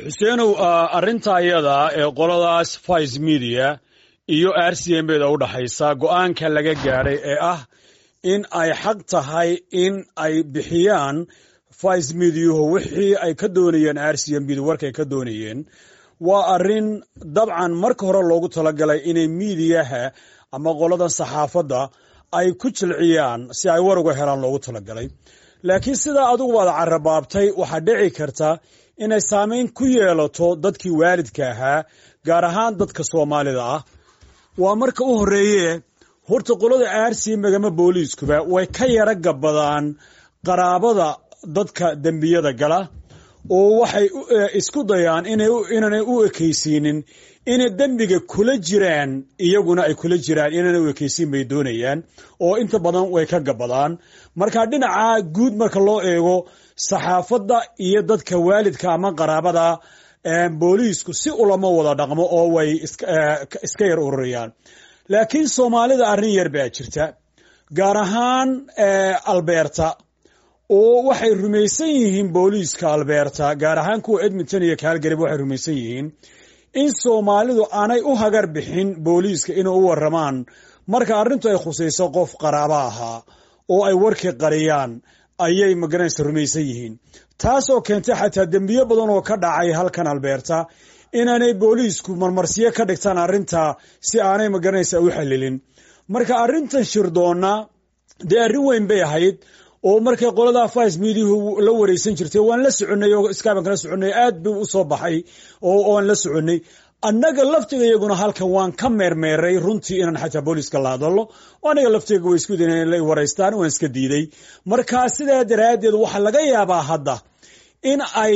xuseenow arrinta ayada ee qoladaas vice media iyo r c m beda u dhaxaysa go-aanka laga gaadhay ee ah in ay xaq tahay in ay bixiyaan vice mediahu wixii ay ka doonayeen r c m bdu warkay ka doonayeen waa arrin dabcan marka hore loogu talagalay inay miidiyaha ama qoladan saxaafadda ay ku jilciyaan si ay war uga helaan loogu talagalay laakiin sidaa adigu baad carabaabtay waxaa dhici karta inay saameyn ku yeelato dadkii waalidka ahaa gaar ahaan dadka soomaalida ah waa marka u horeeye horta qolada aarsi magama booliiskuba way ka yara gabadaan qaraabada dadka dembiyada gala oo waxay isku dayaan inaanay u ekaysiinin inay dembiga kula jiraan iyaguna ay kula jiraan inaanay u ekaysiin bay doonayaan oo inta badan way ka gabadaan marka dhinaca guud marka loo eego saxaafadda iyo dadka waalidka ama qaraabada booliisku si ulama wada dhaqmo oo way iska yar ururayaan laakiin soomaalida arrin yar baa jirta gaar ahaan albeerta oo waxay rumaysan yihiin booliiska albeerta gaar ahaan kuwa edmonton iyo kaalgarib waxay rumaysan yihiin in soomaalidu aanay u hagar bixin booliiska inay u waramaan marka arrintu ay khusayso qof qaraabo ahaa oo ay warkii qariyaan ayay magaranaysa rumaysan yihiin taasoo keentay xataa dembiyo badan oo ka dhacay halkan albeerta inaanay booliisku marmarsiyo ka dhigtaan arrinta si aanay magaranaysa u xalilin marka arrintan shirdoonna dee arrin weyn bay ahayd oo markay qoladaa vice mediahu la wareysan jirtay waan la soconay oo iskaaban kala soconay aad buu u soo baxay oo aan la soconay annaga laftiga iyaguna halkan waan ka meermeeray runtii inaan xataa booliiska la hadallo aniga laftiga way isku dayn la waraystaan waan iska diiday marka sidaa daraaddeed waxaa laga yaabaa hadda in ay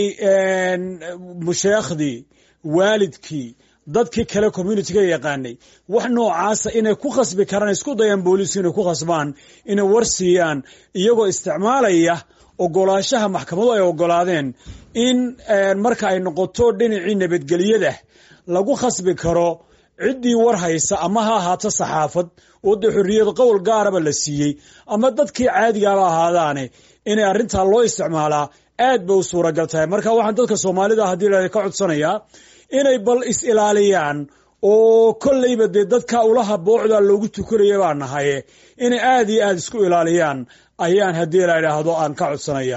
musheekhdii waalidkii dadkii kale communitiga yaqaanay wax noocaasa inay ku khasbi karaan isku dayaan booliisku inay ku khasbaan inay war siiyaan iyagoo isticmaalaya ogolaanshaha maxkamadu ay ogolaadeen in marka ay noqoto dhinacii nabadgelyada lagu khasbi karo ciddii war haysa ama ha ahaato saxaafad oo dee xorriyad qowl gaaraba la siiyey ama dadkii caadigaaba ahaadaane inay arrintaa loo isticmaalaa aad bay u suuragal tahay marka waxaan dadka soomaalida haddii la ka codsanayaa inay bal is ilaaliyaan oo kolleyba dee dadka ulaha boocda loogu tukanaya baa nahaye inay aad iyo aad isku ilaaliyaan ayaan haddii la idhaahdo aan ka codsanaya